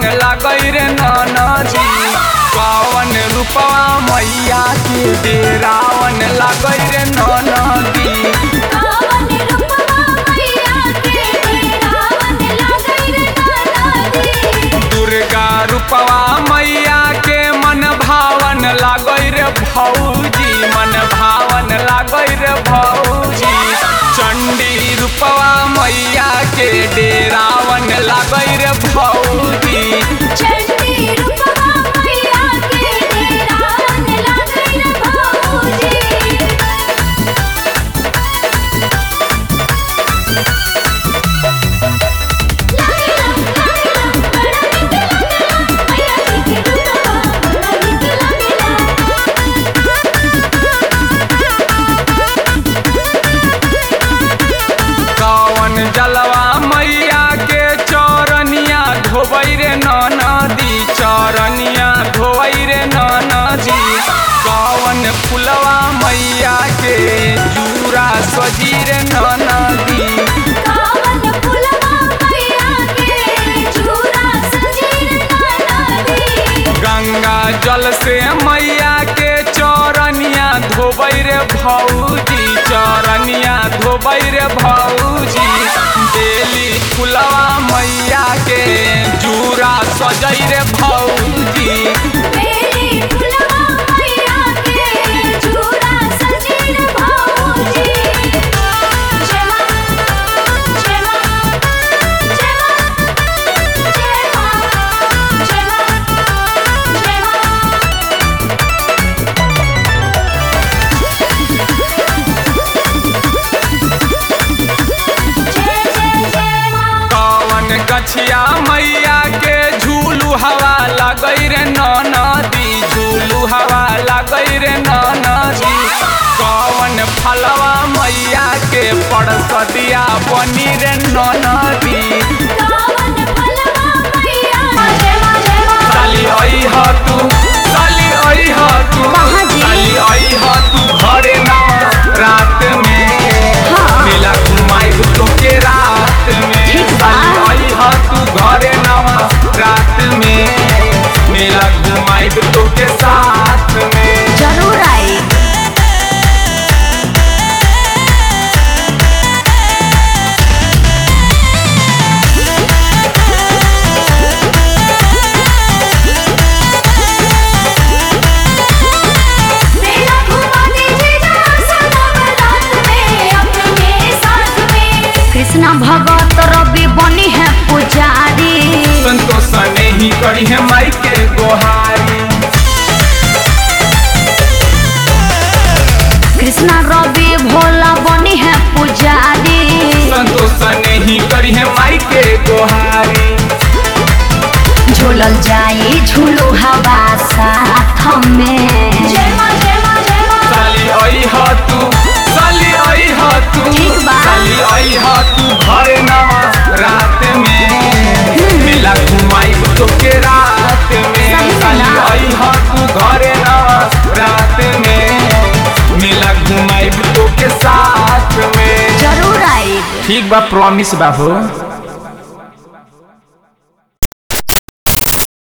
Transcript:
लगई रे ननदी कवन रूपवा मैया के डेरावन लगई रे ननदी कावन रूपवा मैया के रावण लागै रे ननदी दुर्गा रूपवा मैया के मन भावन लागै रे भौजी मन भावन लागै रे भौजी चंडी रूपवा मैया के डेरावन लागै रे भौजी चंडी रूपवा मैया के रावण लागै रे भौजी कवन जलवा मैया के चरनिया धोबै रे नदी चरनिया धोबै रे नदी कवन फुलवा मैया के जूरा सजी रे नदी कावन फुलवा मैया के चूरा सजीर नदी गंगा जल से मैया के चरनिया धोबै रे भौजी चरनिया धोबै रे भौजी बेली फुलवा मैया के जूरा सजै रे भौजी बेली फुलवा मैया के चूरा सजीर भौजी जय मां जय मां जय मां जय मां जय मां जय मां जय जय जय मां कवन गछिया मैया के झूलू हवा लगै रे नदी झूलू हवा लगै रे नदी कवन फलवा मैया के परसदिया बनी रे नदी कावन फलवा मैया जय मां जय मां साली आई ह तू साली आई ह तू कहाँ जी? साली आई ह तू घरे ना रात में मेला घुमाई तो के रात में ठीक बा। साली आई ह तू घरे ना रात में मेला घुमाई तो के साथ में जरूर आई मेला घुमा दीजिए जरा सनम रात में अपने साथ में कृष्णा भगत रवि बनी है पुजारी संतोष ने ही करी है माई के गोहारी कृष्णा रवि भोला बनी है पुजारी संतोष ने ही करी है माई के गोहारी झूलल जाई झूलू हवा साथ में जय मां जय मां जय मां साली आई ह तू साली आई ह तू ठीक बा। साली आई ह तू घरे ना रात में मेला घुमाई तो के रात में सही में साली ना। आई ह तू घरे ना रात में मेला घुमाई तो के साथ में जरूर आई ठीक बा प्रॉमिस बा हो